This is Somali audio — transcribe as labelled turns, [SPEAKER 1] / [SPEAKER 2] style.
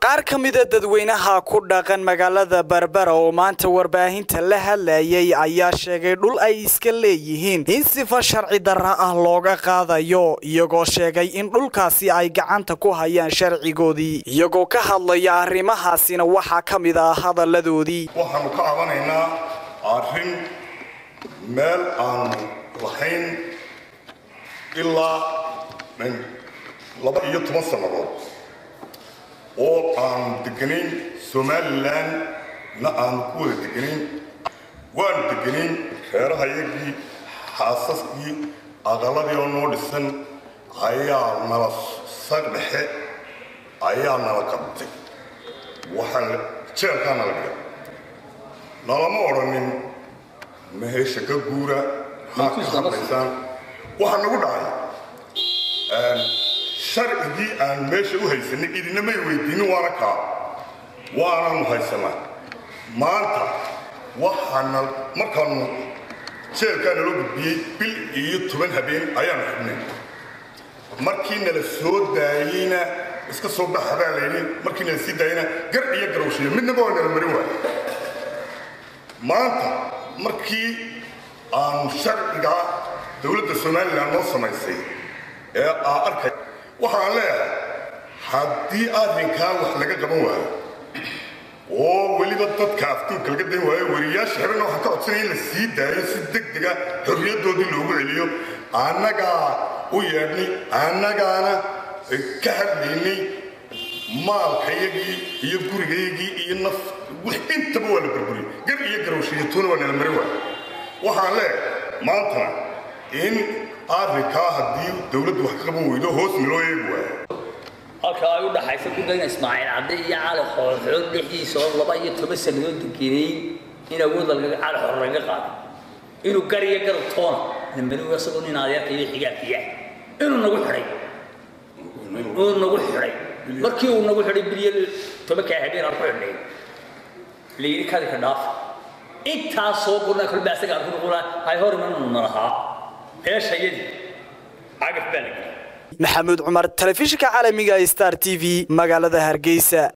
[SPEAKER 1] qaar ka mida dadweynaha ku dhaqan magaalada berbera oo maanta warbaahinta la hadlayay ayaa sheegay dhul ay iska leeyihiin in sifa sharci darra ah looga qaadayo iyagoo sheegay in dhulkaasi ay gacanta ku hayaan sharcigoodii iyagoo ka hadlaya arrimahaasina waxaa ka mid ah hadalladoodii
[SPEAKER 2] waxaanu ka cabanaynaa arrin meel aanu lahayn ilaa laba iyo toban sannadood oo aanu deganayn somalilan na aanu ku wada deganayn waanu deganayn reerahayagii xaasaskii aqaladii oo noo dhisan ayaa nala sag dhexe ayaa nala qabtay waxaan jeelkaa nala dhiga nalama odhanin mahesha ka guura maxaa ka hadlaysaan waxaa nagu dhacay sharcigii aan meesha u haysanay idina may weydiinin waana kaa waanaanu haysanaa maanta waxaana markaanu jeelkaa naloo gudbiyey bil iyo toban habeen ayaanu xidhnay markii nala soo daayeyna iska soo baxa baa layidhi markii nala sii daayeyna gar iyo garowshiyo midnaba waa nala marin waay maanta markii aanu sharcigaa dowladda somalilan noo samaysay ee aa arkay waxaan leeyahay haddii arrinkaa wax laga qaban waayo oo weliba dadka aftuurka laga dan waayo wariyaasha xirana waxaan ka codsanaya in la sii daayo si deg dega xorriyaddoodii loogu celiyo annagaa u yeedhnay annagaana ka hadlaynay maalkayagii iyo gurigayagii iyo naf intaba waa la burburiyey gar iyo garowshiyatuuna waa nala marin waayo waxaan leeyahay maantana in arrinkaa haddii dowladdu wax ka qaban weydo hoos naloo eegi waayo
[SPEAKER 3] halka ay u dhaxaysa gudayna ismaaciil cadde iyo cali xoolxood dhexdiisa oo laba iyo toban sannadood degenayn in awood cali xoor laga qaado inuu gar iyo gar toona lambanigu isagoo nin adeerka iyo xigaabkiya inuu nagu xidhay uu nagu xidhay markii uu nagu xidhay bilyo tobankaa habeen aan ku xidhnay layidhi kadika dhaaf intaasoo gurnaa kolba asaga aan ku noqonaa hay hor imananu nalahaa meeshayadii cagaf baa la geliyay
[SPEAKER 1] maxamuud cumar telefishinka caalamiga star t v magaalada hargeysa